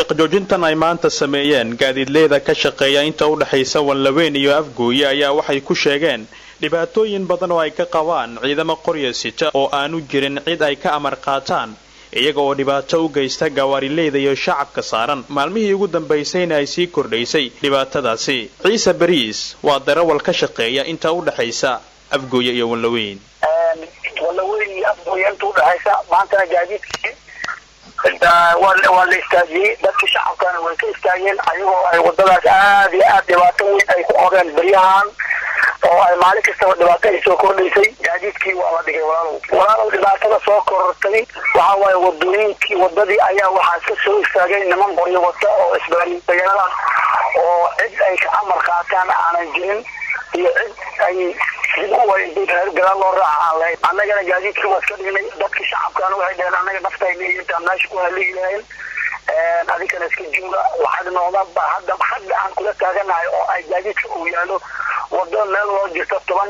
shaqjoojintan ay maanta sameeyeen gaadiidleyda ka shaqeeya inta u dhexaysa wanlaweyn iyo afgooye ayaa waxay ku sheegeen dhibaatooyin badan oo ay ka qabaan ciidamo qorya sita oo aanu jirin cid ay ka amar qaataan iyaga oo dhibaato u geysta gawaarileyda iyo shacabka saaran maalmihii ugu dambaysayna ay sii kordhaysay dhibaatadaasi ciise bariis waa darawal ka shaqeeya inta u dhexaysa afgooye iyo wanlaweyn walaweyn iyo afgooye inta udhexaysa maantana gaadiidkii waa la istaajiyey dadkii shacabkana way ka istaageen ayagoo ay wadadaas aada iyo aada dhibaato weyn ay ku qabeen beryahan oo ay maalin kastaba dhibaato ay soo kordhaysay gaadiidkii waa la dhigay walaalow walaalow dhibaatada soo korortay waxa waaye wadooyinkii wadadii ayaa waxaa iska soo istaagay niman qoryo wata oo isbaariyaala oo cid ay ka amar qaataan aanan jirin iyo cid ay dib u wareegtay gadaal loo raaca aan lahayn annagana gaadiidkii waa iska dhignay dadkii shacabkaana waxay dhaheen annaga naftayna iyo intaan meesha ku haligi lahayn adinkana iska jooga waxaad noqda hadda hadda aan kula taaganahay oo ay gaadiidka uu yaalo wado meel loo jirto toban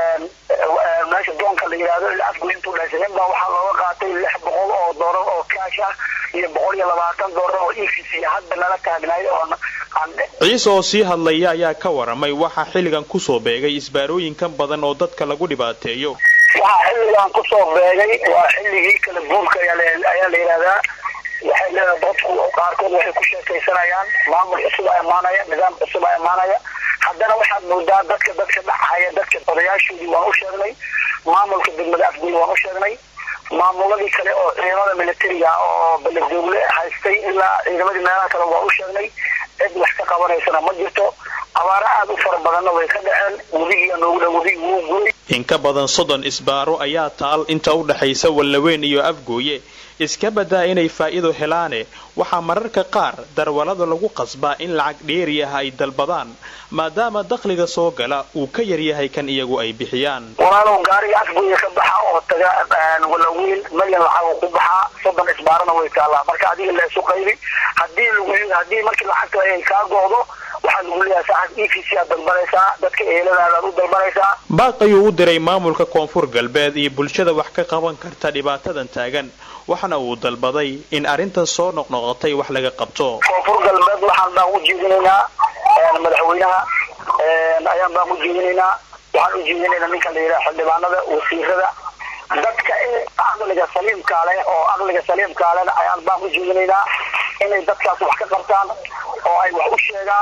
meesha doonka la yidhaahdo afgu intuu dhashay nin baa waxaa looga qaatay lix boqol oo doolar oo kaash ah iyo boqol iyo labaatan doolar oo efc hadda nala taagnaay oo ciise oo sii hadlaya ayaa ka waramay waxaa xilligan kusoo beegay isbaarooyinkan badan oo dadka lagu dhibaateeyo waxaa xilligan kusoo beegay waa xilligii kala guurka ayaa la yidhahdaa waxay leedahay dadku qaarkood waxay ku sheekaysanayaan maamul cusub a imaanaya nidaam cusub a imaanaya haddana waxaad moodaa dadka dadka dhacaya dadka odayaashoodii waan u sheegnay maamulka degmada afgooy waan u sheegnay maamuladii kale oo ciidamada militariga oo beledoogle haystay ilaa ciidamadii meelaha kale waan u sheegnay cid wax ka qabanaysana ma jirto abaaro aada u fara badanna way ka dhaceen webigiiya noogu dha webigi wuu guray in ka badan soddon isbaaro ayaa taal inta u dhexaysa wallaweyn iyo afgooye iska badaa inay faa'iido helaane waxaa mararka qaar darwalada lagu qasbaa in lacag dheeri ah ay dalbadaan maadaama dakhliga soo gala uu ka yaryahay kan iyagu ay bixiyaan walaalow gaariga afgooye ka baxa oo taga walaweyn malyan lacag ku baxaa soddon isbaarana way taallaa marka adiga la isu qaybi hadii lagu haddii markii lacagta ay kaa go'do waxaa lagu leeyahay saacad e v c aad dalbanaysaa dadka eeladaadaad u dalbanaysaa baaq ayuu u diray maamulka koonfur galbeed iyo bulshada wax ka qaban karta dhibaatadan taagan waxana uu dalbaday in arrintan soo noqnoqotay wax laga qabto koonfur galbeed waxaan baan u jeedinaynaa madaxweynaha ayaan baan u jeedinaynaa waxaan u jeedinaynaa ninka la yidhaha xildhibaanada wasiirada dadka aqliga saliimkaa leh oo aqliga saliimkaa leh ayaan baan u jeedinaynaa inay dadkaas wax ka qabtaan oo ay wax u sheegaan